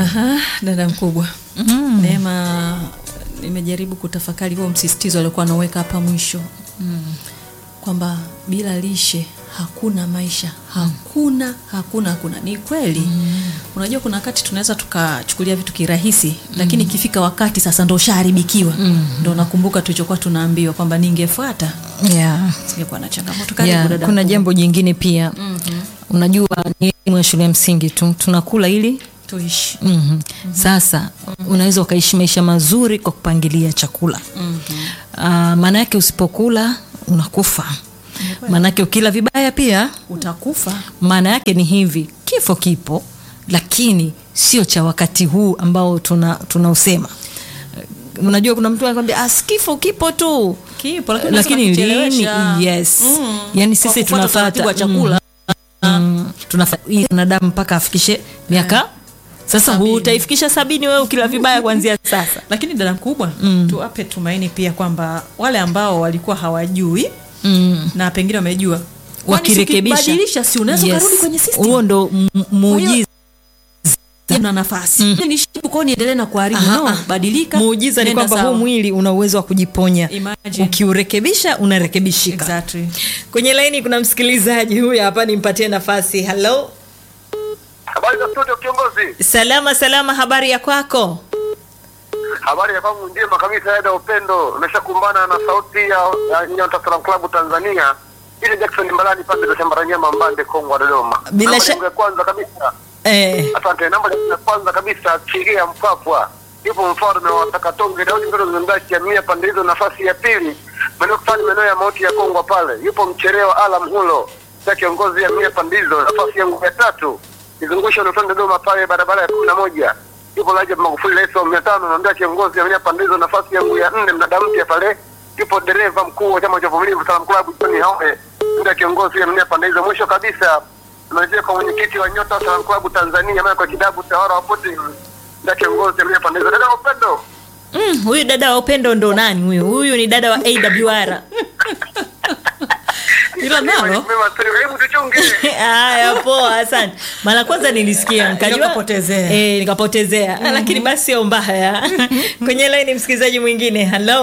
Aha, dada mkubwa Mm. Neema, nimejaribu kutafakari huo msisitizo aliokuwa anaweka hapa mwisho kwamba bila lishe hakuna maisha, hakuna hakuna hakuna. Ni kweli unajua, kuna wakati tunaweza tukachukulia vitu kirahisi, lakini ikifika wakati sasa ndo ushaharibikiwa. Ndo nakumbuka tulichokuwa tunaambiwa kwamba ningefuata Yeah. singekuwa na changamoto. Karibu Yeah, dada kuna mkubwa. jambo jingine pia unajua ni elimu ya shule ya msingi tu tunakula ili tuishi mm sasa unaweza ukaishi maisha mazuri kwa kupangilia chakula Ah, maana yake usipokula unakufa maana yake ukila vibaya pia utakufa. maana yake ni hivi kifo kipo lakini sio cha wakati huu ambao tuna tunausema unajua kuna mtu anakwambia "Ah, kifo kipo tu Kipo, lakini lakini unaweza lini kuchelewesha. yes Mm. yani Kwa sisi kufuata utaratibu wa tunafuata chakula. mm, tunafuata wanadamu mpaka afikishe miaka sasa Sabini. utaifikisha sabini wewe ukila vibaya kuanzia sasa lakini dada mkubwa tuwape tumaini pia kwamba wale ambao walikuwa hawajui mm. na pengine wamejua kwani wakirekebisha ukibadilisha, si unaweza Yes. ukarudi kwenye system huo ndo m- muujiza una nafasi mm. nishibu kwao niendelee na kuharibu Aha, no, ah. badilika muujiza ni nenda kwamba sawa. huu mwili una uwezo wa kujiponya Imagine. ukiurekebisha unarekebishika exactly. kwenye laini kuna msikilizaji huyu hapa nimpatie nafasi halo Habari za studio kiongozi. salama salama habari ya kwako Habari ya kwangu njema kabisa ya upendo. Umeshakumbana na sauti ya, ya Nyota Salam Club Tanzania. Ile Jackson Mbalani pande za shamba la nyama Mbande Kongwa Dodoma. Bila Namba sha- yangu ya kwanza kabisa. eh, Asante. Namba yangu ya kwanza kabisa Kiria Mpapwa. Yupo mfalme wa Takatonge Daudi Mtoto Zimbachi ya mia pande hizo nafasi ya pili. Maeneo fulani maeneo ya mauti ya Kongwa pale. Yupo mcherewa Alam Hulo. Sasa kiongozi ya mia pande hizo nafasi yangu ya tatu. Nizungusha unatoka Dodoma pale barabara ya kumi na moja. Yupo Rajab Magufuli rais wa mia tano naambia kiongozi ya mia pande hizo nafasi yangu ya nne mnada mpya pale. Yupo dereva mkuu wa chama cha uvumilivu Salam Club John Hawe. Ndio kiongozi ya mia pande hizo mwisho kabisa. Tunarejea kwa mwenyekiti wa Nyota Salam Club Tanzania maana kwa kidabu tawara wa Putin. Ndio kiongozi ya mia pande hizo. Dada wa upendo. mm, huyu dada wa upendo ndo nani huyu huyu ni dada wa awr Ila nalo Mema siri hebu tuchunge. haya poa asante mara kwanza nilisikia nikajua Nikapotezea. eh, nikapotezea mm lakini basi sio mbaya kwenye laini msikilizaji mwingine halo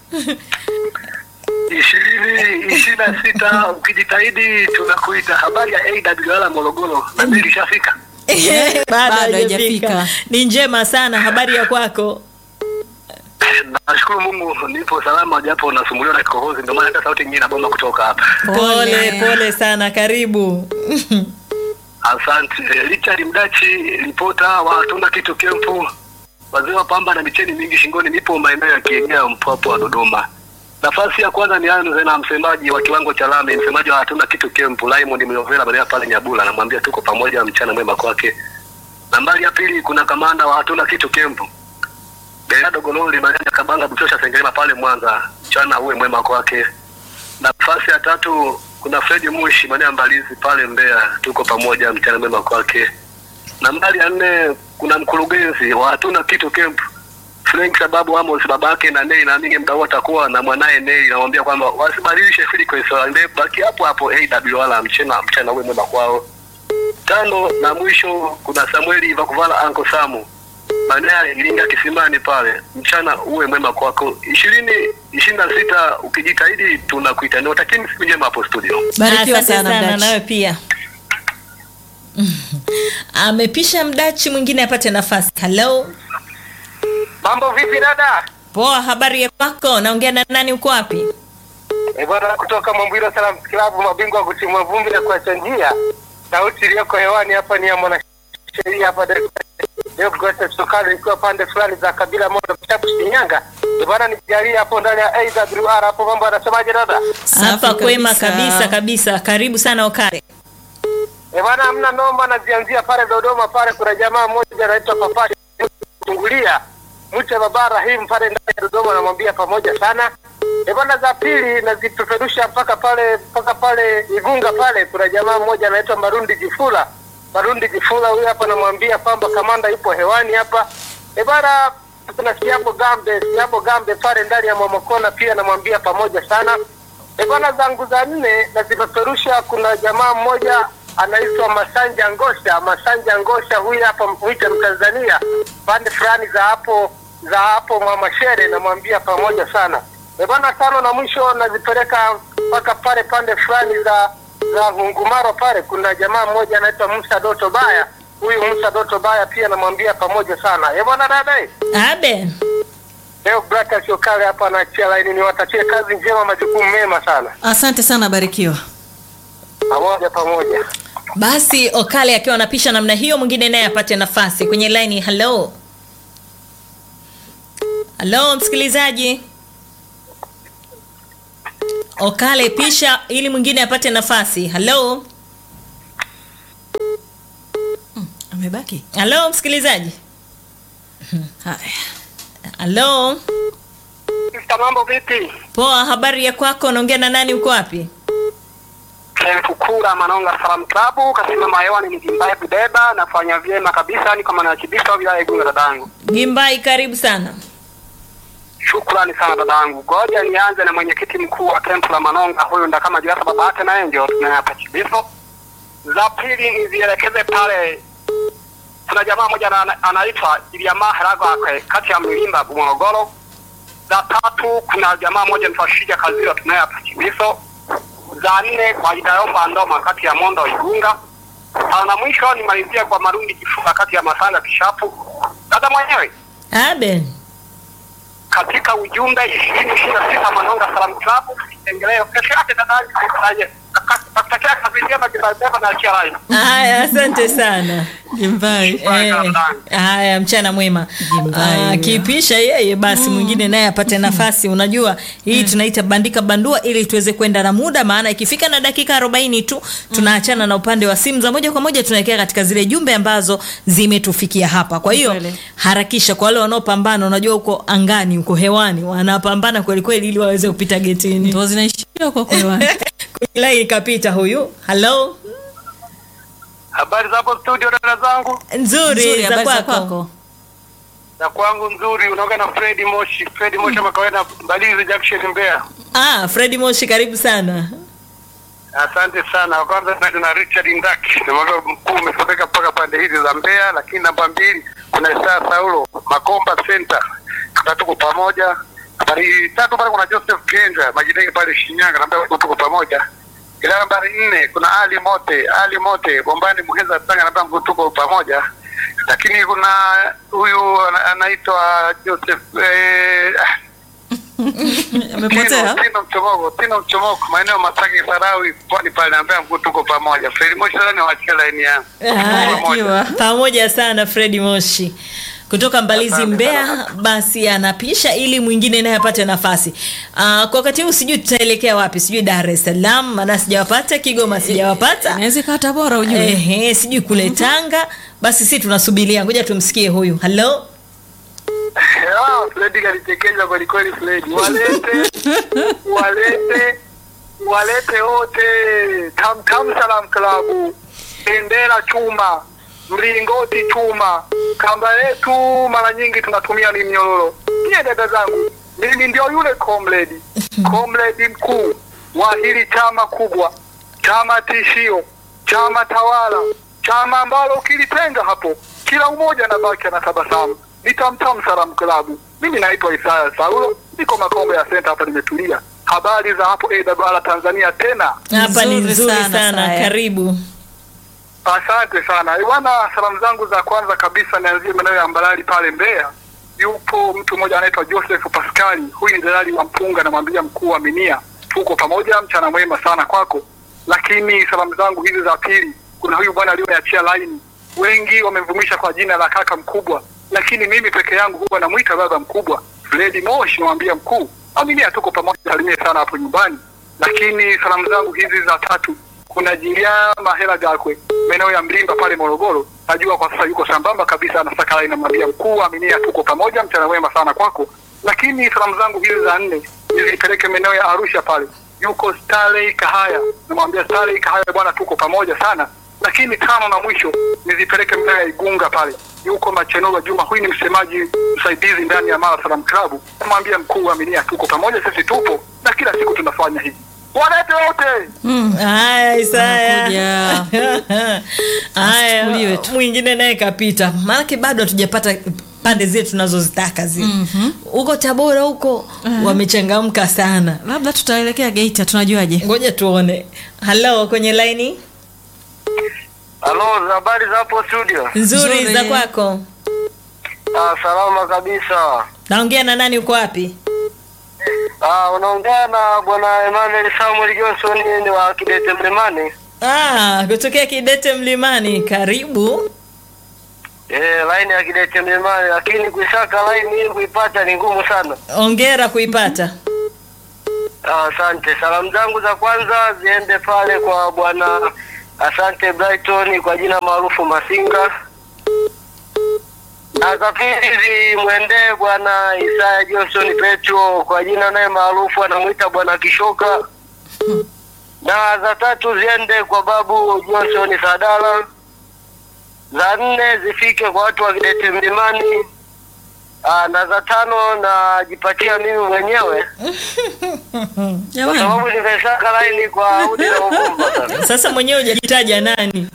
ishirini ishirini na sita ukijitahidi tunakuita habari ya AWR Morogoro na mbili ishafika bado Bado haijafika haijafika. ni njema sana habari ya kwako nashukuru Mungu nipo salama japo nasumbuliwa na kikohozi ndio maana hata sauti nyingine inaboma kutoka hapa pole pole sana karibu asante Eh, Richard Mdachi ripota wa hatuna kitu kempu wazee wa pamba na micheni mingi shingoni nipo maeneo ya Kiegea Mpwapo wa Dodoma nafasi ya kwanza ni anze na msemaji wa kiwango cha lami msemaji wa hatuna kitu kempu Raymond Myovela maeneo pale Nyabula namwambia tuko pamoja mchana mwema kwake nambari ya pili kuna kamanda wa hatuna kitu kempu Gerardo Gololi Maganja Kabanga Buchosha Sengerema pale Mwanza mchana uwe mwema kwake nafasi ya tatu kuna Fredi Mushi maeneo ya Mbalizi pale Mbeya tuko pamoja mchana mwema kwake nambari ya nne kuna mkurugenzi wa hatuna kitu camp Frank sababu Amos babake na Nei naamini mdau atakuwa na mwanaye Nei namwambia kwamba wasibadilishe frequency waende baki hapo hapo AWR mchana mchana uwe mwema kwao tano na mwisho kuna Samueli Vakuvala Anko Samu maeneo ya Iringa Kisimani pale mchana uwe mwema kwako ishirini ishirini na sita ukijitahidi tunakuita niwatakieni siku njema hapo studio barikiwa Asante sana sana Mdachi. nawe pia amepisha mdachi mwingine apate nafasi halo mambo vipi dada poa habari ya kwako naongea na nani uko wapi E bwana, kutoka Mwambilo Salam Club, mabingwa wa kutimua vumbi na kuacha njia. Sauti iliyoko hewani hapa ni ya mwanasheria hapa Dar es Salaam. Leo Goethe Sukari ikiwa pande fulani za kabila moja Kishapu Shinyanga. E bwana, nijalie hapo ndani ya AWR hapo, mambo anasemaje dada? Safi hapa kwema kabisa. kabisa kabisa karibu sana okare E bwana, hamna noma, nazianzia pale Dodoma pale, kuna jamaa mmoja anaitwa Papa Tungulia Mche Baba Rahim pale ndani ya Dodoma, namwambia pamoja sana. E bwana, za pili nazipeperusha mpaka pale mpaka pale Igunga pale, kuna jamaa mmoja anaitwa Marundi Jifula. Marundi Jifula huyu hapa, namwambia kwamba kamanda yupo hewani hapa. E bwana, kuna Siabo Gambe, Siabo Gambe pale ndani ya Momokona pia namwambia pamoja sana. E bwana, zangu za nne nazipeperusha, kuna jamaa mmoja anaitwa Masanja Ngosha. Masanja Ngosha huyu hapa mwite Mtanzania, pande fulani za hapo za hapo Mwamashere, namwambia pamoja sana. E bana, tano na mwisho nazipeleka mpaka pale pande fulani za za Ngungumaro pale, kuna jamaa mmoja anaitwa Musa Doto Baya. Huyu Musa Doto Baya pia namwambia pamoja sana. E bwana dada, eh. abe leo Brata Siokale hapa anaachia laini, niwatakie kazi njema, majukumu mema sana, asante sana barikiwa pamoja pamoja. basi okale akiwa anapisha namna hiyo mwingine naye apate nafasi kwenye laini halo halo msikilizaji okale pisha ili mwingine apate nafasi halo amebaki halo msikilizaji haya halo Sista, mambo vipi? poa habari ya kwako unaongea na nani uko wapi Kukura Manonga Salam Club kasimama hewani ni Jimbaye Budeba, nafanya vyema kabisa, niko manachibisa wilaya ya Igunga dadangu. gimbai karibu sana Shukrani sana dadangu. Ngoja nianze na mwenyekiti mkuu wa kempu la Manonga, huyu ndo kama Jirasa baba yake na Angel tunayapa chibiso. Za pili nizielekeze pale, kuna jamaa mmoja ana- anaitwa Iliamaa Heragakwe kati ya Mlimba Morogoro. Za tatu kuna jamaa mmoja anaitwa Shija Kazira tunayapa chibiso. Za nne kwa Idayomba Ndoma kati ya Mondo Igunga. Tano na mwisho nimalizia kwa Marundi Kifuka kati ya Masanga Kishapu. Dada mwenyewe abe katika ujumbe ishirini ishirini na sita Manonga Salam Club engeleo kesho yake dadaji kutaje nakutakia kazi njema kitabeba na achia rai haya asante sana jimbai Eh, haya mchana mwema Jimbai Ah, huyo. akipisha yeye basi mwingine naye apate nafasi unajua hii tunaita bandika bandua ili tuweze kwenda na muda maana ikifika na dakika 40 tu tunaachana na upande wa simu za moja kwa moja tunaelekea katika zile jumbe ambazo zimetufikia hapa kwa hiyo Kweli. harakisha kwa wale wanaopambana unajua huko angani huko hewani wanapambana kweli kweli ili waweze kupita getini ndo zinaishia kwa kwewani kwenye line ikapita huyu halo habari za hapo studio dada zangu nzuri, Nzuri, za habari za kwako kwako na kwangu nzuri unaongea na Fred Moshi Fred Moshi kama kawaida Mbalizi Junction Mbeya ah, fredi moshi karibu sana asante sana Wa kwanza na- na Richard Ndaki namwambia mkuu umesomeka mpaka pande hizi za Mbeya lakini namba mbili kuna Isaya Saulo Makomba Center tuna tuko pamoja habari tatu pale kuna Joseph Kenja majidai pale Shinyanga naambia tuko pamoja ila nambari nne kuna Ali Mote Ali Mote Bombani Muheza Tanga naambia tuko pamoja lakini kuna huyu ana- anaitwa Joseph eh, ah, amepotea Tino, Tino Mchomoko, Tino Mchomoko, maeneo Masaki Sarawi, pwani pale, naambia mkuu tuko pamoja. Fredi Moshi sasa niwaachie laini yangu. Tuko pamoja. Akiwa. pamoja sana fredi moshi kutoka mbalizi Asante mbea sana. basi anapisha ili mwingine naye apate nafasi uh, kwa wakati huu sijui tutaelekea wapi sijui dar es salaam maana sijawapata kigoma sijawapata inaweza ikawa tabora ujue Ehe, sijui kule tanga basi si tunasubiria ngoja tumsikie huyu halo Ah, Fredi kalichekeja kweli kweli Fredi. Walete, walete, walete wote. Tam Tam Salam Club. Bendera chuma, mlingoti chuma. Kamba yetu mara nyingi tunatumia ni mnyororo. Pia dada zangu, mimi ndio yule comrade. Comrade mkuu wa hili chama kubwa. Chama tishio, chama tawala, chama ambalo ukilitenga hapo kila umoja anabaki anatabasamu. Ni Tamtam Salam Club. Mimi naitwa Isaya Saulo, niko Makombe ya Center hapa nimetulia. Habari za hapo AWR Tanzania tena. hapa ni Nzuri nzuri sana, sana, Saya. karibu Asante sana bwana. Salamu zangu za kwanza kabisa nianzie maeneo ya Mbalali pale Mbeya. Yupo mtu mmoja anaitwa Joseph Pascali, huyu ni dalali wa mpunga, namwambia mkuu wa Minia, tuko pamoja, mchana mwema sana kwako. Lakini salamu zangu hizi za pili, kuna huyu bwana aliyoachia laini, wengi wamemvumisha kwa jina la kaka mkubwa, lakini mimi peke yangu huwa namwita baba mkubwa, Fredi Moshi, namwambia mkuu, Aminia, tuko pamoja, salimie sana hapo nyumbani. Lakini salamu zangu hizi za tatu kuna Jiliama Hela Gakwe maeneo ya Mlimba pale Morogoro. Najua kwa sasa yuko sambamba kabisa, anasaka line, namwambia mkuu, aminia, tuko pamoja, mchana mwema sana kwako. Lakini salamu zangu hizi za nne nizipeleke maeneo ya Arusha pale, yuko Starley Kahaya, namwambia Starley Kahaya, bwana, tuko pamoja sana. Lakini tano na mwisho nizipeleke maeneo ya Igunga pale, yuko Machenova Juma, huyu ni msemaji msaidizi ndani ya Mara Salam Club, namwambia mkuu, aminia, tuko pamoja, sisi tupo na kila siku tunafanya hivi walete wote. Mm. Haya Isaya. Anakuja. Haya Asichukuliwe tu. mwingine naye kapita. Maanake bado hatujapata pande zetu tunazozitaka zile. Huko Tabora huko wamechangamka sana. labda tutaelekea Geita tunajuaje Ngoja tuone. Halo kwenye laini Halo, habari za hapo studio? nzuri Nzuri. za kwako. Ah, salama kabisa. Naongea na nani uko wapi? Ah, unaongea na bwana Emmanuel Samuel Johnson ni wa Kidete Mlimani. Ah, kutokea Kidete Mlimani. Karibu. Eh, line ya Kidete Mlimani, lakini kuisaka line hii kuipata ni ngumu sana. Ongera kuipata. Ah, Asante. Salamu zangu za kwanza ziende pale kwa bwana Asante Brighton kwa jina maarufu Masinga. Na za pili zimwendee bwana Isaya Johnson Petro kwa jina naye maarufu anamuita bwana Kishoka. Na za tatu ziende kwa babu Johnson Sadala. Za nne zifike kwa watu wa Kidete Mlimani. Aa, na za tano najipatia mimi mwenyewe kwa jamani sababu nimesaka laini kwa udi na uvumba sana. Sasa mwenyewe hujajitaja nani?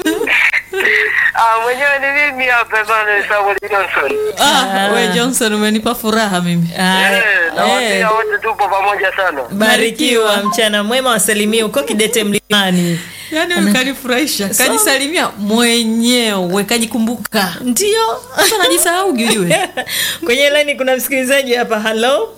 Ah, mwenyewe ni mimi hapa Emmanuel Samuel Johnson. ah, we Johnson umenipa furaha mimi Haya. Eh, na Eh, wasia wote tupo pamoja sana. Barikiwa mchana mwema, wasalimie huko Kidete Mlimani. yaani huyu kanifurahisha kajisalimia mwenyewe kajikumbuka Ndio. sasa najisahau ujue Kwenye laini kuna msikilizaji hapa. Halo,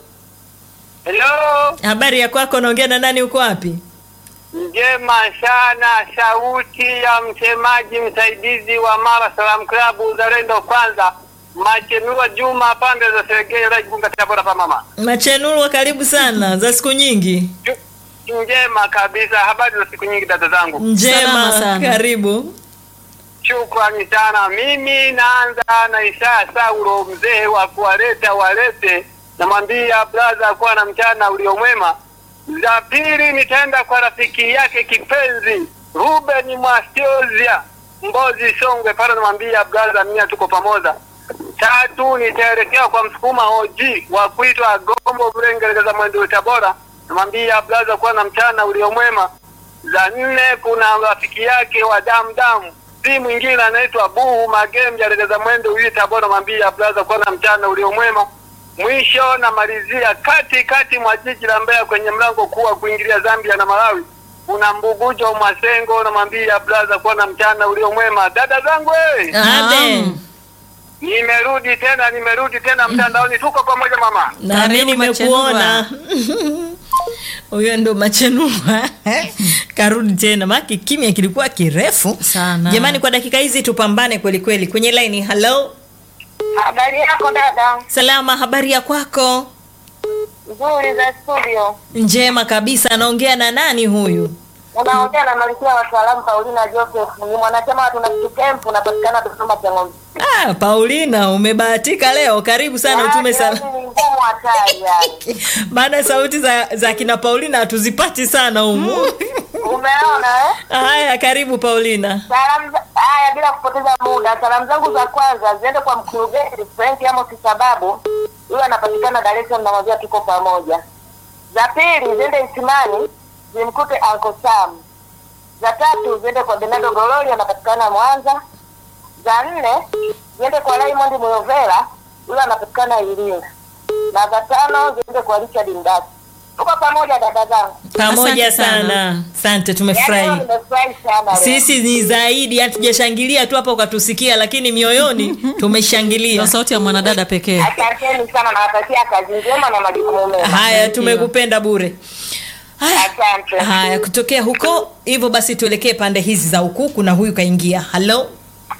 Hello, habari ya kwako? Naongea na nani? Uko wapi? njema sana. Sauti ya msemaji msaidizi wa Mara Salam Club Uzalendo Kwanza, Machemiwa Juma, pande za Serengeti, Rajunga, Tabora pa mama. Machenulwa, karibu sana, za siku nyingi. Njema kabisa. Habari za siku nyingi, dada zangu. Njema, Salama sana. karibu. Shukrani sana. Mimi naanza na Isaya Saulo, mzee wa kuwaleta walete, namwambia braza kuwa na mchana uliomwema. Za pili nitaenda kwa rafiki yake kipenzi Ruben Mwasiozia Mbozi Songwe, pale namwambia braza, mia tuko pamoja. Tatu nitaelekea kwa msukuma OG wa kuitwa Gombo Mlengeleza Mwendo Tabora, namwambia braza kuwa na mchana uliomwema za nne kuna rafiki yake wa damu damu si mwingine anaitwa Buhu Magembe alegeza mwendo huyu Tabora, mwambia blaza kuwa na mchana uliomwema. Mwisho namalizia kati kati mwa jiji la Mbeya kwenye mlango kuu wa kuingilia Zambia na Malawi, kuna Mbugujo Mwasengo, namwambia blaza kuwa na mchana uliomwema. Dada zangu hey, Abe. nimerudi tena, nimerudi tena mtandaoni, tuko pamoja mama. Nami Karibu nimekuona. Huyo ndo Machenulwa karudi tena, maki kimya kilikuwa kirefu Sana. Jamani, kwa dakika hizi tupambane kweli kweli. Kwenye laini, halo, Habari yako dada? salama, habari ya kwako? Nzuri za studio. Njema kabisa. Anaongea na nani huyu? Unaongea na Malkia wa Salamu Paulina Joseph, ni mwanachama wa Tuna Kitu Camp, unapatikana Dodoma Chang'ombe. Ah, Paulina, umebahatika leo. Karibu sana, utume Yaani sana. ni ngumu hatari yani. Maana sauti za, za kina Paulina hatuzipati sana humu. Umeona eh? Haya, karibu Paulina. Salamu za- haya, bila kupoteza muda, salamu zangu za kwanza ziende kwa mkurugenzi Frank Amos Sababu, huyo anapatikana Dar es Salaam, namwambia tuko pamoja. Za pili ziende Isimani, zimkute Uncle Sam. Za tatu ziende kwa Bernardo Gololi, anapatikana Mwanza. Za nne ziende kwa Raymond Muyovela, huyo anapatikana Iringa. Na za tano ziende kwa Richard Mdaki. Tuko pamoja dada zangu. Pamoja Asante sana. sana. Asante, Yaani leo tumefurahi. nimefurahi sana leo. Sisi ni zaidi, hatujashangilia tu hapa ukatusikia, lakini mioyoni tumeshangilia. ndio sauti ya mwanadada pekee Asanteni sana, nawatakia kazi njema na majukumu mema. Haya, tumekupenda bure. Haya. Asante. Haya, kutokea huko hivyo basi tuelekee pande hizi za huku. Kuna huyu kaingia. Halo,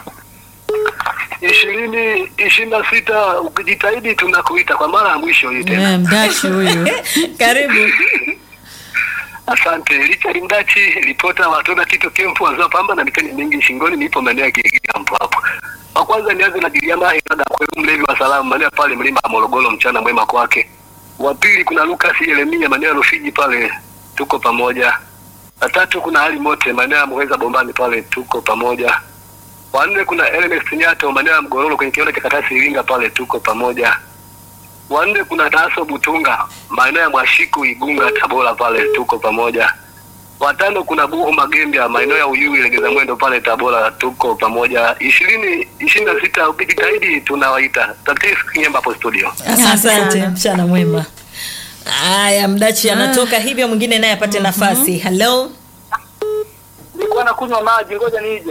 ishirini ishirini na sita ukijitahidi tunakuita kwa mara ya mwisho hii tena. Eh, mdashi huyu karibu. Asante Richard Mdachi, ripota wa Tona Tito Kempu, wazao pamba na mitani mingi shingoni, nipo maeneo ya Kigambo hapo. Wa kwanza nianze na Giliama Iraga kwa mlevi wa salamu maeneo pale mlima wa Morogoro, mchana mwema kwake. Wa pili kuna Lucas Yeremia maeneo ya Rufiji pale, tuko pamoja. Wa tatu kuna Ali Mote maeneo ya Muheza Bombani pale, tuko pamoja. Wa nne kuna Ernest Nyato maeneo ya Mgororo kwenye kiwanda cha Katasi Iringa pale, tuko pamoja. wa nne kuna Daso Butunga maeneo ya Mwashiku Igunga Tabora pale tuko pamoja. Watano kuna Buhu Magembya maeneo ya Uyui Legeza Mwendo pale Tabora tuko pamoja. ishirini ishirini na sita ukijitahidi tunawaita. Tatis Kinyemba hapo studio. Asante Asante, sana. mchana mwema. Haya, mdachi anatoka hivyo, mwingine naye apate nafasi. Hello, nilikuwa nakunywa maji, ngoja nije.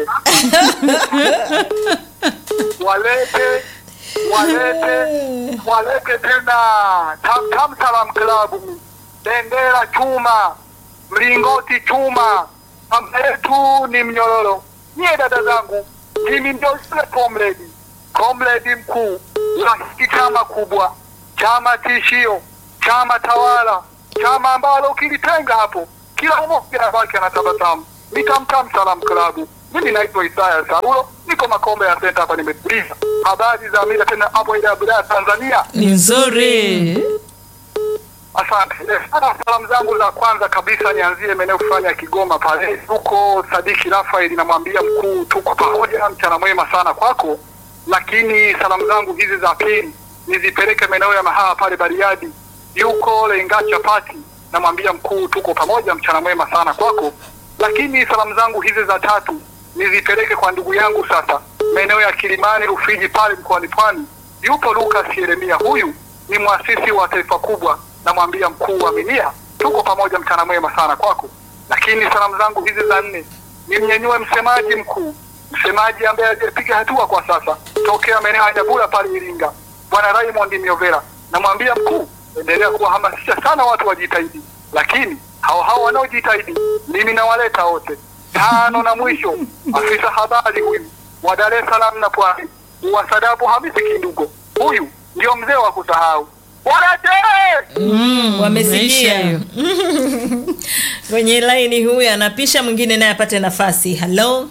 walete walete walete tena Tam Tam Salam Club, bendera chuma, mlingoti chuma, mama yetu ni mnyororo. Nyie dada zangu, mimi ndio yule comrade, comrade mkuu wa hiki chama kubwa, chama tishio, chama tawala, chama ambalo ukilitenga hapo kila mmoja wake anatabasamu. Ni Tam Tam Salam Club. Mimi naitwa Isaya Sarulo, niko Makombe ya Senta hapa, nimetulia. Habari za mila tena hapo ile ya Tanzania. Ni nzuri. Asante. Eh, Sana salamu zangu za kwanza kabisa nianzie maeneo fulani ya Kigoma pale. Huko Sadiki Rafael namwambia mkuu tuko pamoja, mchana mwema sana kwako. Lakini salamu zangu hizi za pili nizipeleke maeneo ya Mahaha pale Bariadi. Yuko Lenga Chapati namwambia mkuu tuko pamoja, mchana mwema sana kwako. Lakini salamu zangu hizi za tatu nizipeleke kwa ndugu yangu sasa maeneo ya Kilimani Rufiji pale mkoani Pwani. Yupo Lucas Yeremia, huyu ni mwasisi wa taifa kubwa, namwambia mkuu wa Minia, tuko pamoja, mchana mwema sana kwako. Lakini salamu zangu hizi za nne nimnyenyue msemaji mkuu, msemaji ambaye hajapiga hatua kwa sasa, tokea maeneo ya Nyabura pale Iringa, bwana Raymond Miovera, namwambia mkuu, endelea kuwahamasisha sana watu wajitahidi, lakini hao hao wanaojitahidi mimi nawaleta wote. Tano na mwisho, afisa habari huyu wa Dar es Salaam na Pwani, Uwasadabu Hamisi Kindugo, huyu ndio mzee wa kusahau. Walete mm, wamesikia maisha hiyo. kwenye laini huyu anapisha, mwingine naye apate nafasi. Hello,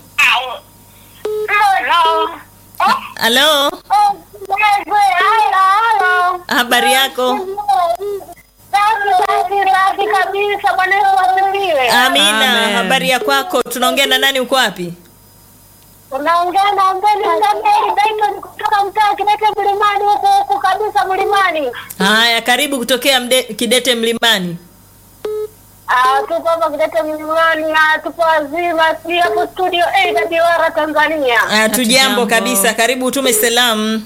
hello, habari yako? Safi kabisa, Bwana Yesu asifiwe. Amina, Amen. habari ya kwako? Tunaongea na nani? Uko wapi? Unaongea na Mbeni Ngambeli Dayton kutoka mtaa Kidete Mlimani, huku huku kabisa mlimani. Haya, karibu kutokea mde, Kidete Mlimani. Ah, tupo hapa Kidete Mlimani na tupo wazima, si hapo studio AWR Tanzania. Ah, Hatujambo. Tujambo kabisa, karibu utume salamu.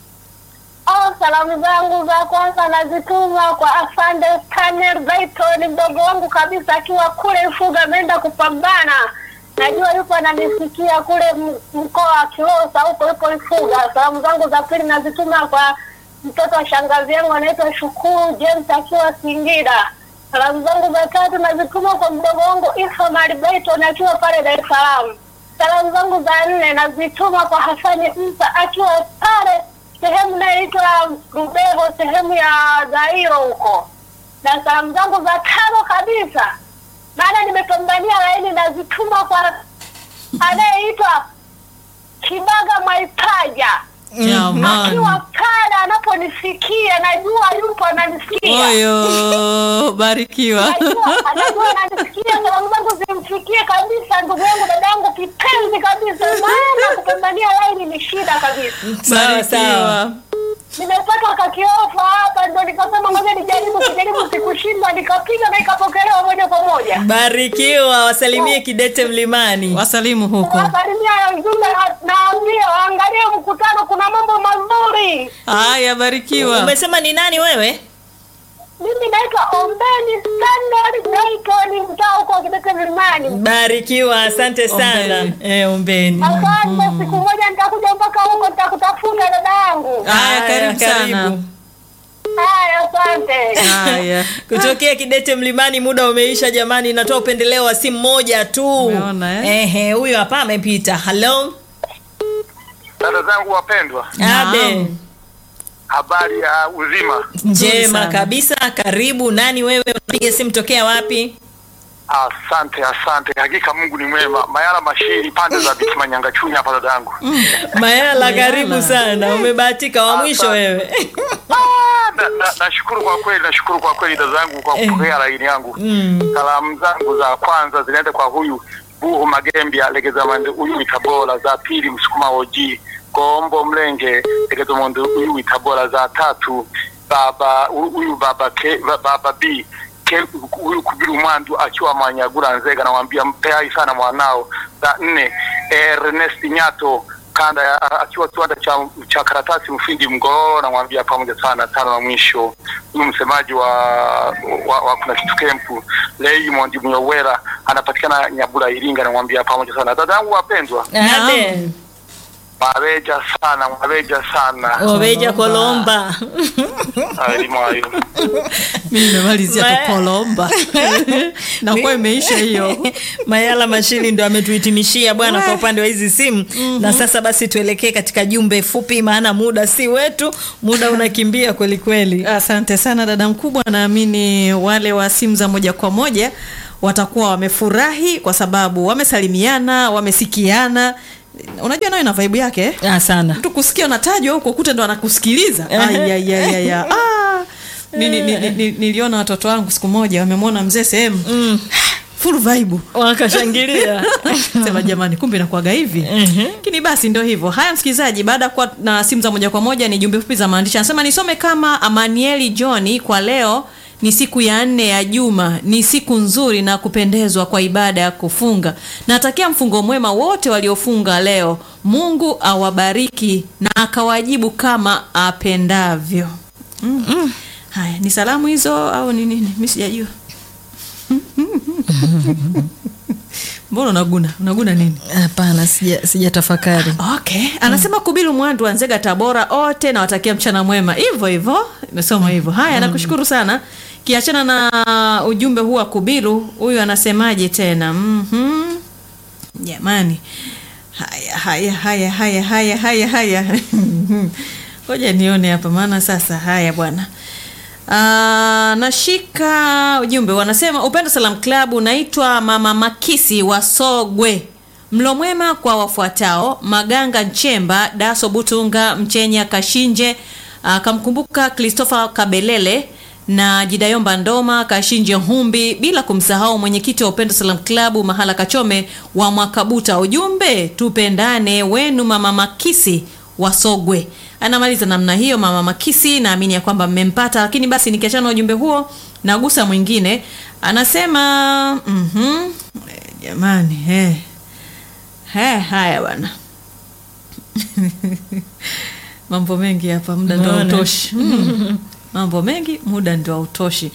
Oh, salamu zangu za kwanza nazituma kwa afande Stanel Dayton, mdogo wangu kabisa, akiwa kule Ifuga, ameenda kupambana. Najua yupo ananisikia kule m- mkoa wa Kilosa, huko yupo Ifuga. Salamu zangu za pili nazituma kwa mtoto wa shangazi yangu anaitwa Shukuru James akiwa Singida. Salamu zangu za tatu nazituma kwa mdogo wangu Ismail Dayton akiwa pale Dar es Salaam. Salamu zangu za nne nazituma kwa Hasani Msa akiwa pale sehemu inayoitwa Rubego, sehemu ya Zairo huko. Na salamu zangu za tano kabisa, maana nimepambania laini, nazituma kwa anayeitwa Kibaga Mwaipaja Jamani. akiwa pale anaponisikia, najua yupo ananisikia Oyo, barikiwa. Najua- anajua ananisikia, salamu zangu zimfikie kabisa, ndugu yangu, dadangu kipenzi kabisa, maana kupambania laini ni shida kabisa. Sawa sawa. Barikiwa. nimepata kakiofa hapa, ndo nikasema ngoja nijaribu, kijaribu sikushinda, nikapiga na ikapokelewa moja kwa moja. Barikiwa, wasalimie Kidete Mlimani. Wasalimu huko. Wasalimia ya ujumbe, na- naambia waangalie mkutano, kuna mambo mazuri. Haya, barikiwa. Umesema ni nani wewe? Mimi naitwa Ombeni Standard Dayton, mtaa huko Kidete Mlimani. Barikiwa, asante sana. Ombeni. Eh, ombeni. Asante, siku moja nitakuja mpaka huko, nitakutafuta dada yangu. Haya, karibu sana. Haya, asante. Haya. Kutokea Kidete Mlimani, muda umeisha jamani, natoa upendeleo wa simu moja tu. Umeona, eh? Ehe, huyo hapa amepita. Hello. dada zangu wapendwa, Naam. Abe. habari ya uzima. Nzuri Njema sana. kabisa. Karibu. Nani wewe? Unapiga simu tokea wapi? Asante, asante. Hakika Mungu ni mwema. Mayala Mashiri, pande za Bitima Nyangachunya hapa dadangu. Mayala, Mayala. karibu sana. Umebahatika wa mwisho Asante. wewe. Ah, na- na- Nashukuru kwa kweli, nashukuru kwa kweli dada zangu kwa kupokea laini yangu. Mm. Salamu zangu za kwanza zinaenda kwa huyu Buhu Magembya Legeza Mande, huyu Tabora. Za pili Msukuma Oji Kombo Mlenge Legeza Mande, huyu Tabora. Za tatu baba huyu baba ke, baba B ke, huyu Kubiru Mwandu akiwa Manyagura Nzega, namwambia mpe hai sana mwanao. La nne Ernest Nyato kanda ya, akiwa kiwanda cha, cha karatasi Mfindi Mgororo, namwambia pamoja sana. Tano na mwisho huyu msemaji wa, wa, wa kuna kitu kempu Raymond Muyowera anapatikana Nyabura Iringa, namwambia pamoja sana. Dada yangu wapendwa, Abe. mwabeja sana, mwabeja sana Obeja Kolomba. elimu hayo mi nimemalizia Ma- tu kolomba nakuwa imeisha hiyo Mayala Mashili ndo ametuhitimishia bwana kwa upande wa hizi simu na sasa basi tuelekee katika jumbe fupi, maana muda si wetu, muda unakimbia kweli kweli. Asante sana dada mkubwa, naamini wale wa simu za moja kwa moja watakuwa wamefurahi kwa sababu wamesalimiana, wamesikiana. Unajua nayo ina vibe yake eh? Ah, sana. mtu kusikia unatajwa huko kute ndo anakusikiliza Ai, ai, ai, ai, ai. Ah, ni- ni- ni- ni- niliona watoto wangu siku moja wamemwona mzee sehemu full vibe Wakashangilia. sema jamani kumbe inakuwaga hivi lakini basi ndio hivyo haya msikilizaji baada ya kuwa na simu za moja kwa moja ni jumbe fupi za maandishi anasema nisome kama amanieli johni kwa leo ni siku ya nne ya juma ni siku nzuri na kupendezwa kwa ibada ya kufunga natakia mfungo mwema wote waliofunga leo mungu awabariki na akawajibu kama apendavyo mm. haya ni salamu hizo au ni nini mi sijajua mbona unaguna unaguna nini Hapana, sija sijatafakari. okay anasema kubilu mwandu wa nzega tabora ote nawatakia mchana mwema hivyo hivyo imesoma hivyo haya nakushukuru sana kiachana na ujumbe huu wa kubilu huyu anasemaje tena Mhm. jamani haya haya haya haya haya haya haya ngoja nione hapa maana sasa haya bwana Ah, nashika ujumbe wanasema upendo salam club unaitwa mama makisi wa sogwe mlo mwema kwa wafuatao maganga nchemba daso butunga mchenya kashinje akamkumbuka christopher kabelele na jidayomba ndoma kashinje humbi bila kumsahau mwenyekiti wa upendo salam club mahala kachome wa mwakabuta ujumbe tupendane wenu mama makisi wasogwe anamaliza namna hiyo mama makisi naamini ya kwamba mmempata lakini basi nikiachana na ujumbe huo nagusa mwingine anasema mhm, eh, jamani eh. Eh, haya bwana mambo mengi hapa muda ndo Umeona? hautoshi mm. mambo mengi muda ndio hautoshi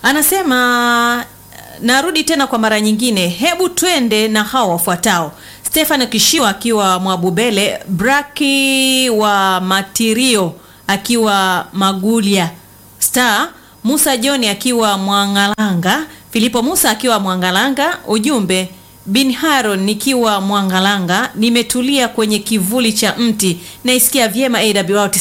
anasema narudi tena kwa mara nyingine hebu twende na hao wafuatao stefano kishiwa akiwa mwabubele braki wa matirio akiwa magulia star musa johni akiwa mwangalanga filipo musa akiwa mwangalanga ujumbe bin haron nikiwa mwangalanga nimetulia kwenye kivuli cha mti naisikia vyema awr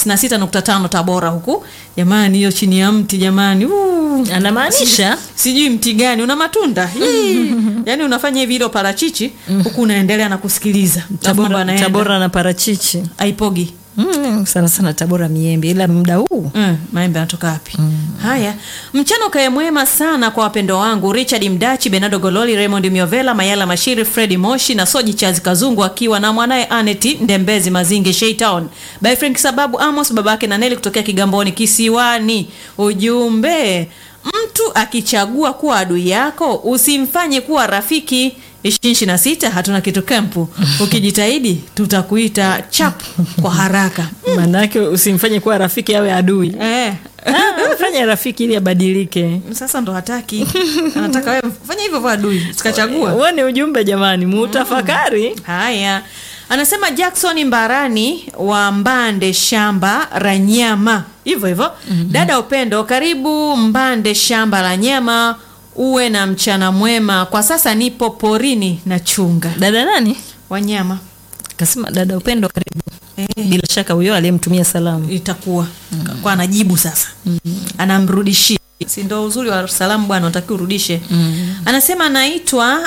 96.5 tabora huku jamani hiyo chini ya mti jamani Uu. Anamaanisha sijui mti gani una matunda Hii. yaani unafanya hivi ilo parachichi huku unaendelea na kusikiliza Alafu mambo Tabora, yanaenda. Tabora na parachichi aipogi mm, sana sana Tabora miembe, ila muda huu Mm, maembe anatoka wapi haya mchana ukae mwema sana kwa wapendo wangu richard mdachi benado gololi raymond miovela mayala mashiri fredi moshi na soji chazi kazungu akiwa na mwanaye aneti ndembezi mazingi shaytown by frank sababu amos babake na neli kutokea kigamboni kisiwani ujumbe mtu akichagua kuwa adui yako usimfanye kuwa rafiki ishirini na sita hatuna kitu kempu ukijitahidi tutakuita chap kwa haraka manake usimfanye kuwa rafiki awe adui eh. Ah, fanya rafiki ili abadilike sasa ndo hataki anataka wewe fanya hivyo vya adui sikachagua huo ni ujumbe jamani muutafakari haya anasema jackson mbarani wa mbande shamba la nyama hivyo hivyo mm-hmm. dada upendo karibu mbande shamba la nyama uwe na mchana mwema kwa sasa nipo porini na chunga dada nani wanyama kasema dada upendo karibu eh, bila shaka huyo aliyemtumia salamu itakuwa mm-hmm. kwa anajibu sasa mm-hmm. anamrudishia si ndo uzuri wa salamu bwana unatakiwa urudishe mm-hmm. anasema anaitwa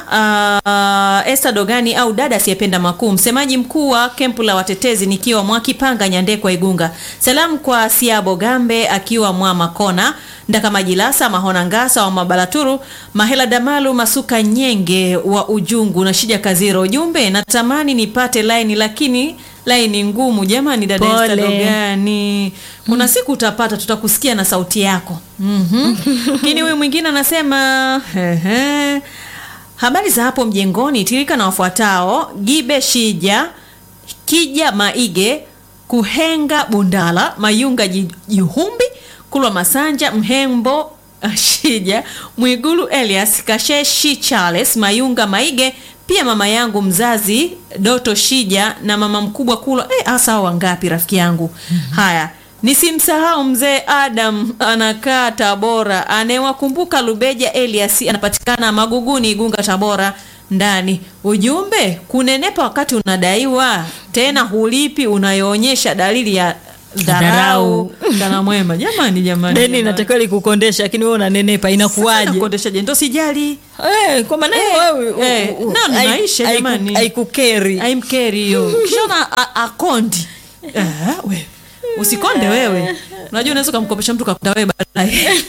uh, Esther Dogani au dada asiyependa makuu msemaji mkuu wa kempu la watetezi nikiwa Mwakipanga Nyandekwa Igunga salamu kwa Siabo Gambe akiwa Mwamakona Ndakamajilasa Mahona Ngasa wa Mabalaturu Mahela Damalu Masuka Nyenge wa Ujungu na Shija Kaziro ujumbe natamani nipate laini lakini laini ngumu jamani dada Pole. Esther Dogani kuna siku utapata tutakusikia na sauti yako Mhm. lakini huyu mwingine anasema ehe, habari za hapo mjengoni tirika na wafuatao gibe shija kija maige kuhenga bundala mayunga Ji- juhumbi kulwa masanja mhembo ah, shija mwigulu elias kasheshi charles mayunga maige pia mama yangu mzazi doto shija na mama mkubwa kulwa eh, hasa hao wangapi rafiki yangu haya nisimsahau mzee adam anakaa tabora anayewakumbuka lubeja elias anapatikana maguguni igunga tabora ndani ujumbe kunenepa wakati unadaiwa tena hulipi unayoonyesha dalili ya dharau Dharau. mchana mwema jamani jamani deni jamani. inatakiwa likukondesha lakini wewe unanenepa inakuwaje Kuondeshaje? ndo sijali Eh, kwa maana hiyo Eh, wewe eh, u- u- no, ni hai- maisha haiku- jamani. haikukeri aimkeri hiyo kishaona a- akondi Eh, we usikonde wewe unajua unaweza ukamkopesha mtu kakuta wewe baadaye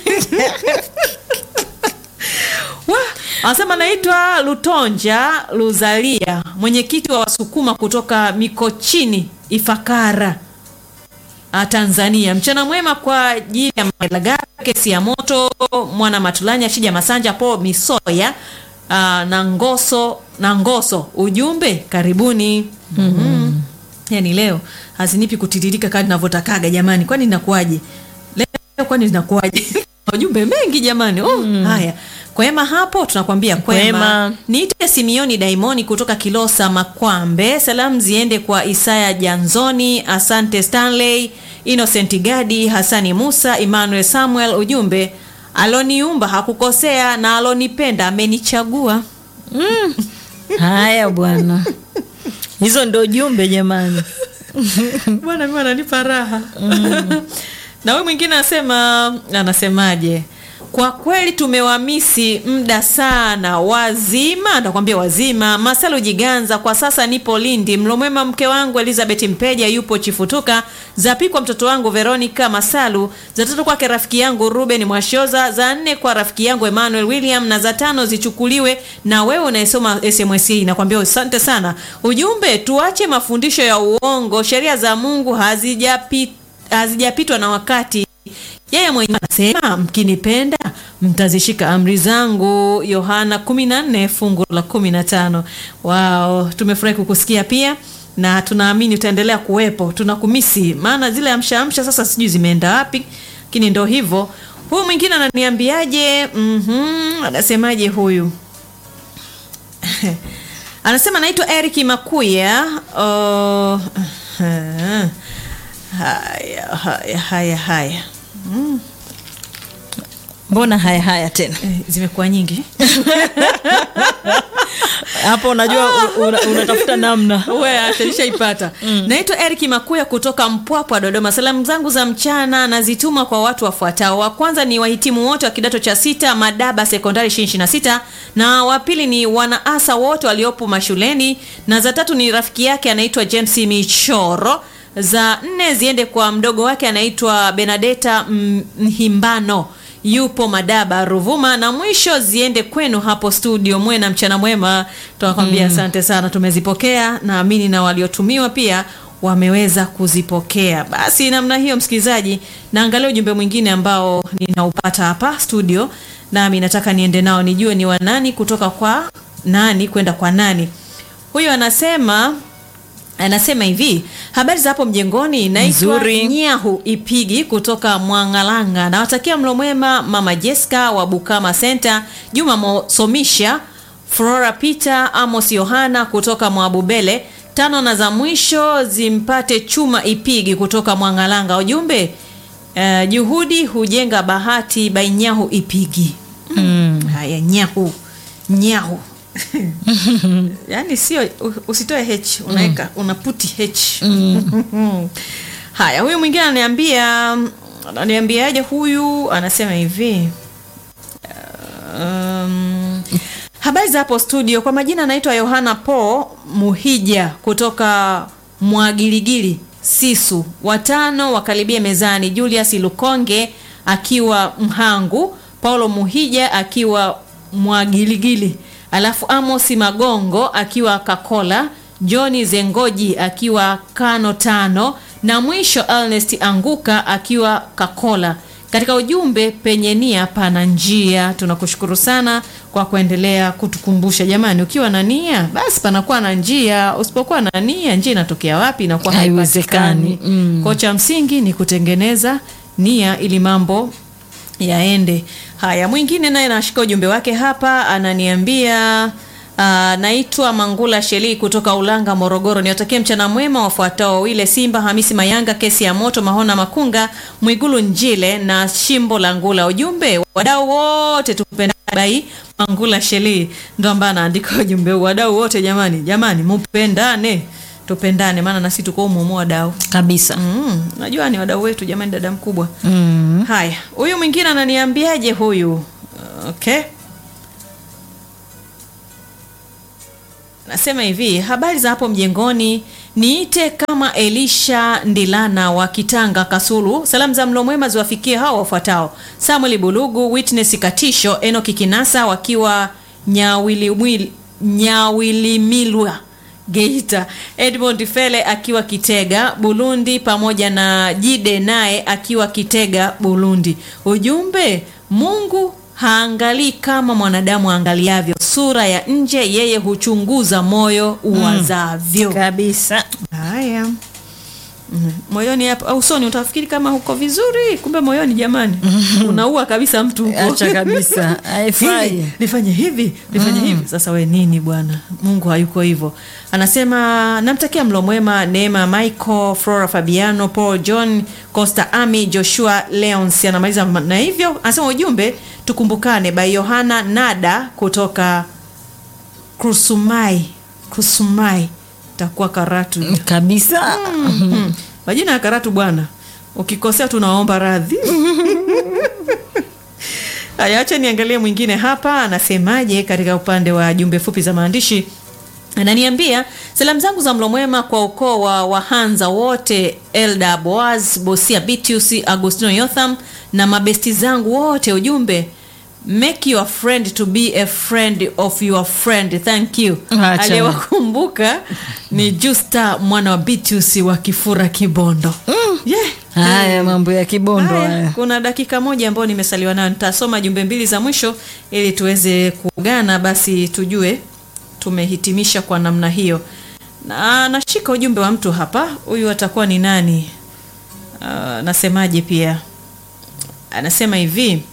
Wa, anasema naitwa lutonja luzalia mwenyekiti wa wasukuma kutoka mikochini ifakara Ah, Tanzania. Mchana mwema kwa ajili ya Malaga, kesi ya moto, mwana Matulanya, Shija Masanja, Po Misoya ah, na Ngoso na Ngoso. Ujumbe karibuni. mm Yaani leo hazinipi kutiririka kadi ninavyotakaga jamani, kwani inakuwaje? Leo kwani inakuwaje? Ujumbe mengi jamani. Oh, haya. Kwema hapo tunakwambia kwema. Kwema. Niite Simioni Daimoni kutoka Kilosa Makwambe. Salamu ziende kwa Isaya Janzoni, Asante Stanley, Innocent Gadi, Hasani Musa, Emmanuel Samuel. Ujumbe aloniumba hakukosea na alonipenda amenichagua. haya bwana hizo ndo jumbe jamani Bwana mimi ananipa raha. na huyu mwingine anasema anasemaje? Kwa kweli tumewamisi muda sana, wazima ndakwambia wazima. Masalo Jiganza, kwa sasa nipo Lindi. Mlomwema mke wangu Elizabeth Mpeja yupo Chifutuka, za pili kwa mtoto wangu Veronica Masalu, za tatu kwake rafiki yangu Ruben Mwashoza, za nne kwa rafiki yangu Emmanuel William, na za tano zichukuliwe na wewe unayesoma SMS hii. Nakwambia asante sana. Ujumbe, tuache mafundisho ya uongo, sheria za Mungu hazijapi hazijapitwa na wakati. Yeye mwenyewe anasema mkinipenda mtazishika amri zangu, Yohana 14 fungu la 15. Wao, tumefurahi kukusikia pia na tunaamini utaendelea kuwepo. Tunakumisi maana zile amsha amsha sasa sijui zimeenda wapi, lakini ndo hivyo. Huyu mwingine ananiambiaje? Mhm, anasemaje huyu? anasema naitwa Eric Makuya. Oh, haya haya haya haya mbona haya haya tena Eh, zimekuwa nyingi hapo unajua u- una- unatafuta namna we ataishaipata naitwa Eric Makuya kutoka Mpwapwa Dodoma. Salamu zangu za mchana nazituma kwa watu wafuatao. Wa kwanza ni wahitimu wote wa kidato cha sita Madaba Sekondari 26 na wa pili ni wanaasa wote waliopo mashuleni, na za tatu ni rafiki yake anaitwa James Michoro. Za nne ziende kwa mdogo wake anaitwa Benadeta M- Mhimbano yupo Madaba Ruvuma, na mwisho ziende kwenu hapo studio. Mwe na mchana mwema, tunakwambia asante sana, tumezipokea. Naamini na waliotumiwa pia wameweza kuzipokea. Basi namna hiyo, msikilizaji, naangalia ujumbe mwingine ambao ninaupata hapa studio, nami nataka niende nao nijue ni wanani kutoka kwa nani kwenda kwa nani. Huyu anasema anasema hivi habari za hapo mjengoni naitwa Nzuri. nyahu ipigi kutoka mwangalanga nawatakia mlo mwema mama jeska wa bukama center juma mosomisha flora peter amos yohana kutoka mwabubele tano na za mwisho zimpate chuma ipigi kutoka mwangalanga ujumbe uh, juhudi hujenga bahati by nyahu ipigi mm. haya nyahu nyahu yaani sio u- usitoe h unaweka unaputi h haya huyu mwingine ananiambia ananiambiaje huyu anasema hivi um, habari za hapo studio kwa majina anaitwa yohana po muhija kutoka mwagiligili sisu watano wakaribia mezani julius lukonge akiwa mhangu paulo muhija akiwa mwagiligili alafu amosi magongo akiwa kakola Johni Zengoji akiwa Kano tano na mwisho Ernest Anguka akiwa Kakola. Katika ujumbe, penye nia pana njia. Tunakushukuru sana kwa kuendelea kutukumbusha. Jamani, ukiwa na nia basi panakuwa na njia, usipokuwa na nia njia inatokea wapi? Inakuwa Haiwezekani. haipatikani. Mm. Kwa cha msingi ni kutengeneza nia ili mambo yaende. Haya, mwingine naye nashika ujumbe wake hapa, ananiambia uh, naitwa Mangula Sheli kutoka Ulanga, Morogoro. Niwatakie mchana mwema wafuatao wawile Simba Hamisi Mayanga, kesi ya moto, Mahona Makunga, Mwigulu Njile na Shimbo la Ngula. Ujumbe wadau wote tupendane. Bai Mangula Sheli ndo ambaye anaandika ujumbe huu. Wadau wote jamani, jamani mupendane, tupendane, maana nasi tuko humo wadau kabisa Mm, najua ni wadau wetu jamani, dada mkubwa. mm. Haya, huyu mwingine ananiambiaje huyu? Okay, nasema hivi, habari za hapo mjengoni, niite kama Elisha Ndilana wa Kitanga Kasulu. Salamu za mlo mwema ziwafikie hao wafuatao: Samuel Bulugu, Witness Katisho, Enoki Kinasa wakiwa Nyawilimwili- Nyawilimilwa Geita, Edmond Fele akiwa Kitega Burundi, pamoja na Jide naye akiwa Kitega Burundi. Ujumbe, Mungu haangalii kama mwanadamu aangaliavyo sura ya nje, yeye huchunguza moyo uwazavyo. kabisa Haya. Mm. Moyoni hapa au usoni utafikiri kama huko vizuri, kumbe moyoni jamani unaua kabisa mtu huko. acha kabisa haifai Hivi, nifanye hivi nifanye hivi sasa we nini bwana mungu hayuko hivyo anasema namtakia mlo mwema neema michael flora fabiano paul john costa ami joshua leons anamaliza na hivyo anasema ujumbe tukumbukane by yohana nada kutoka krusumai krusumai takuwa karatu hiyo. kabisa Mm. majina ya karatu bwana ukikosea tunaomba radhi haya acha niangalie mwingine hapa anasemaje katika upande wa jumbe fupi za maandishi ananiambia salamu zangu za mlo mwema kwa ukoo wa wahanza wote elda boaz bosia bitius agustino yotham na mabesti zangu wote ujumbe make your friend to be a friend of your friend thank you Acha. aliyewakumbuka ni justa mwana wa bitius wa kifura kibondo yeah. haya mambo ya kibondo Haya, haya kuna dakika moja ambayo nimesaliwa nayo nitasoma jumbe mbili za mwisho ili tuweze kuungana basi tujue tumehitimisha kwa namna hiyo na nashika ujumbe wa mtu hapa huyu atakuwa ni nani uh, nasemaje pia anasema hivi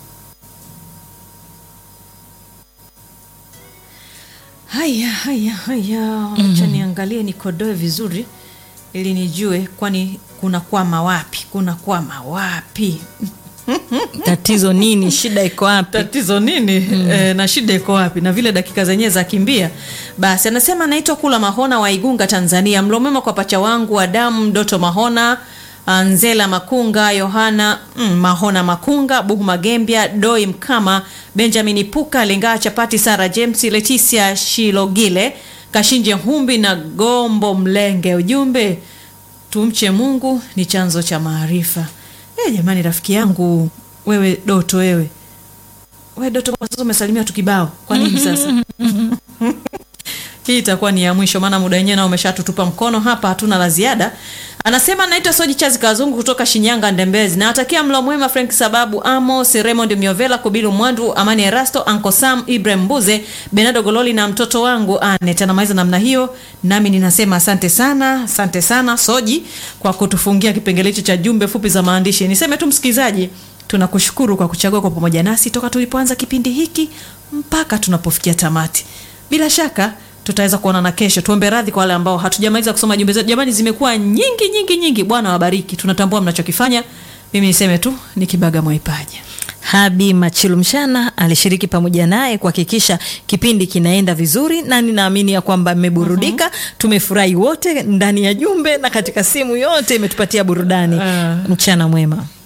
haya haya haya acha niangalie nikodoe vizuri ili nijue kwani kuna kwama wapi kuna kwama wapi tatizo nini shida iko wapi tatizo nini mm. e, na shida iko wapi na vile dakika zenyewe za kimbia basi anasema naitwa kula mahona wa igunga tanzania mlomema kwa pacha wangu adamu doto mahona nzela makunga yohana mm, mahona makunga buhu magembya doi mkama benjamin puka lingaa chapati sara james leticia shilogile kashinje humbi na gombo mlenge ujumbe tumche mungu ni chanzo cha maarifa e, jamani rafiki yangu wewe doto wewe we doto kwa sasa umesalimia tu kibao kwa nini sasa hii itakuwa ni ya mwisho maana muda wenyewe nao umeshatutupa mkono hapa hatuna la ziada anasema naitwa soji chazi kazungu kutoka shinyanga ndembezi nawatakia mlo mwema frank sababu amos raymond miovela kubilu mwandu amani erasto anko sam ibrahim mbuze benado gololi na mtoto wangu anet anamaliza namna hiyo nami ninasema asante sana asante sana soji kwa kutufungia kipengele hicho cha jumbe fupi za maandishi niseme tu msikilizaji tunakushukuru kwa kuchagua kwa pamoja nasi toka tulipoanza kipindi hiki mpaka tunapofikia tamati bila shaka tutaweza kuonana kesho tuombe radhi kwa wale ambao hatujamaliza kusoma jumbe zetu jamani zimekuwa nyingi nyingi nyingi bwana wabariki tunatambua mnachokifanya mimi niseme tu ni kibaga mwaipaja habi machilu mshana alishiriki pamoja naye kuhakikisha kipindi kinaenda vizuri na ninaamini ya kwamba mmeburudika tumefurahi wote ndani ya jumbe na katika simu yote imetupatia burudani Ah. mchana mwema